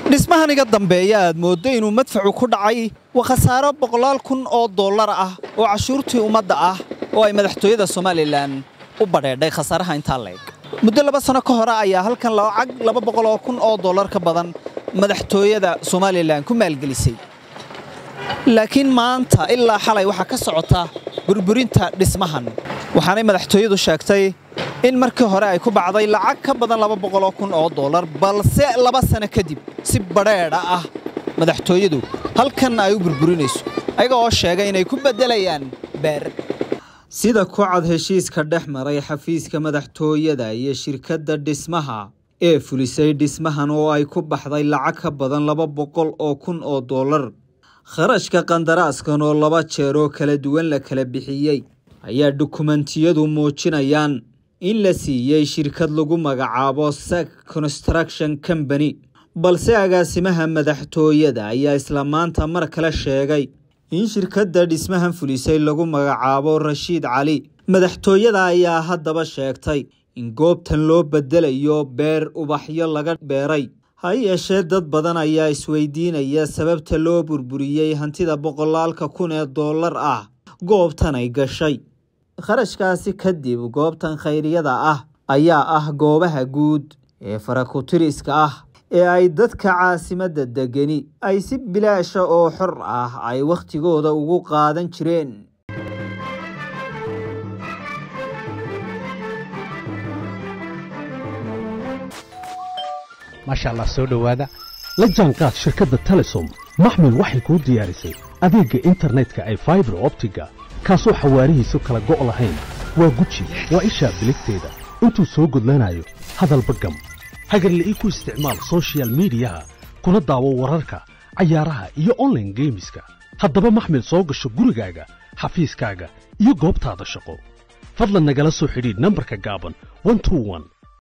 dhismahan iga dambeeya aad mooddo inuu madfacu ku dhacay waa khasaaro boqolaal kun oo dollar ah oo cashuurtii ummadda ah oo ay madaxtooyada somalilan u badheedhay khasaaraha intaa leeg muddo laba sano ka hore ayaa halkan lacag laba boqol oo kun oo dollar ka badan madaxtooyada somalilan ku maalgelisay laakiin maanta ilaa xalay waxaa ka socota burburinta dhismahan waxaanay madaxtooyadu sheegtay in markii hore ay ku bacday lacag ka badan laba boqoloo kun oo dollar balse laba sano kadib si badheedha ah madaxtooyadu halkanna ay u burburinayso ayaga oo sheegay inay ku beddelayaan beer sida ku cad heshiiska dhex maray xafiiska madaxtooyada iyo shirkadda dhismaha ee fulisay dhismahan oo ay ku baxday lacag ka badan laba boqol oo kun oo dollar kharashka qandaraaskan oo laba jeer oo kala duwan la kala bixiyey ayaa dukumentiyadu muujinayaan in la siiyey shirkad lagu magacaabo sak construction company balse agaasimaha madaxtooyada ayaa isla maanta mar kale sheegay in shirkadda dhismahan fulisay lagu magacaabo rashiid cali madaxtooyada ayaa haddaba sheegtay in goobtan loo beddelayo beer ubaxyo laga beeray ha yeeshee dad badan ayaa isweydiinaya sababta loo burburiyey hantida boqolaalka kun ee dollar ah goobtan ay gashay kharashkaasi kadib goobtan khayriyada ah ayaa ah goobaha guud ee farakutiriska ah ee ay dadka caasimadda degani ay si bilaasha oo xor ah ay wakhtigooda ugu qaadan jireen maasha allah soo dhowaada la jaanqaad shirkadda telesom maxmil waxay kuu diyaarisay adeegga internetka ay faibar optiga kaasoo xawaarihiisu kala go' lahayn waa guji waa ishaa biligteeda intuu soo gudlanayo hadalba gam hagarle ii ku isticmaal sochial midiyaha kuna daawo wararka cayaaraha iyo onlaine geemiska haddaba maxmil soo gasho gurigaaga xafiiskaaga iyo goobtaada shaqo fadlan nagala soo xidhiidh nambarka gaaban